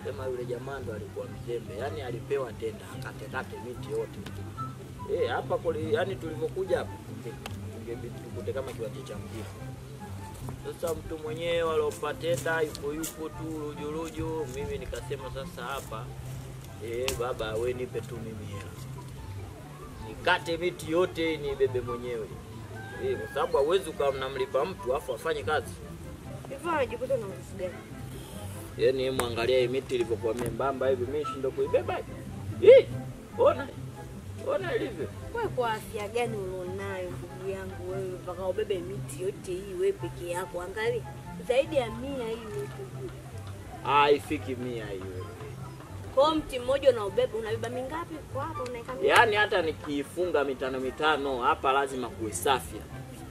sema yule jamaa ndo alikuwa mzembe, yaani alipewa tenda akatekate miti yote eh, hapa kuli, yaani tulivyokuja hapa tungebidi tukute kama kiwanja cha mpira. Sasa mtu mwenyewe aliopa tenda yupo yupo tu rujuluju, mimi nikasema sasa hapa eh, baba we nipe tu mimi hela nikate miti yote nibebe mwenyewe eh, kwa sababu hauwezi ukawa mnamlipa mtu afu afanye kazi Hivyo anajikuta na nguvu gani? Yaani hebu angalia hii miti ilivyokuwa membamba hivi, mimi shindo kuibeba hivi. Hii, ona. Ona ilivyo. Wewe kwa afya gani ulionayo ndugu yangu wewe mpaka ubebe miti yote hii wewe peke yako? Angalia zaidi ya mia hii miti. Ah, haifiki mia hiyo. Kwa hiyo mti mmoja unaubeba unabeba mingapi kwa hapo unaweka mingapi? Yaani hata nikiifunga mitano mitano hapa lazima kuwe safi.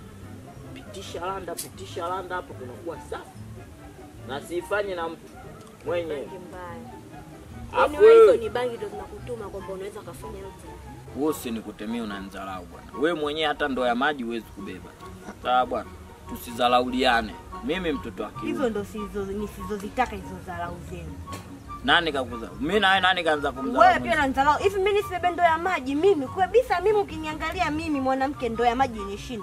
Pitisha landa, pitisha landa hapo kunakuwa safi. Na siifanye na mtu mwenyewe. Bangi mbaya. Afu Yaani wewe hizo wewe ni bangi ndio zinakutuma kwamba unaweza kufanya yote. wewe usinikutemie unanidharau bwana. Wewe mwenyewe hata ndoo ya maji huwezi kubeba. Sawa bwana. Tusidharauliane. Mimi mtoto wa kiume. Hizo ndo sizo nisizozitaka hizo dharau zenu. Nani kakuza? Mimi na wewe nani kaanza kumdharau? Wewe pia unanidharau. Hivi mimi nisibebe ndoo ya maji mimi kabisa mimi ukiniangalia mimi mwanamke ndoo ya maji inishinde.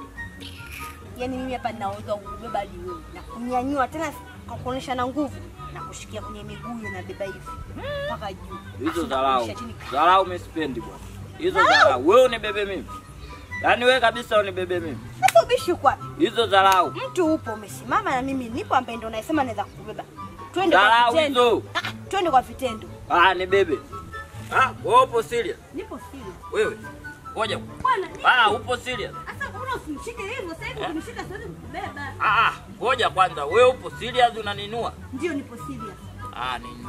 Yaani mimi hapa ninaweza kubeba hadi wewe na kunyanyua tena kwa kuonesha na nguvu na kushikia kwenye miguu na beba hivi mpaka juu. Hizo Afu dharau. nakurudisha chini. Dharau mimi sipendi bwana. Hizo dharau. Wewe unibebe mimi. Yaani wewe kabisa unibebe mimi. Sasa ubishi uko wapi? Hizo dharau. Mtu upo umesimama na mimi nipo ambaye ndo naisema naweza kukubeba. Twende kwa Dharau vitendo. hizo. Ah, twende kwa vitendo. Ah, nibebe. Ah, wewe upo serious? Nipo serious. Wewe. Ngoja. Bwana, Ah, upo serious? sasa mbona usimshike hivyo? Sasa hivi ukinishika siwezi kukubeba. Ah, ah, ngoja kwanza. Wewe upo serious unaninua? Ndio nipo serious. Ah, ninua.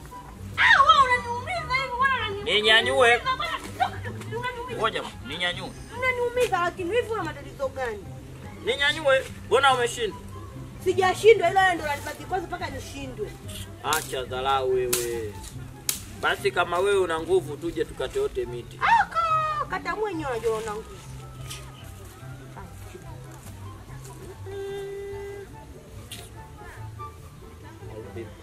Ah, wewe unaniumiza hivi, bwana unaniumiza. Ninyanyue. Unaniumiza. Ngoja, ninyanyue. Unaniumiza lakini hivi una matatizo gani? Ninyanyue. Mbona umeshinda? Sijashindwa ila wewe ndo unanibaki kwanza mpaka nishindwe. Acha dharau wewe. Basi kama wewe una nguvu tuje tukate yote miti. Aka, kata mwenyewe unajua una nguvu. Au vipi?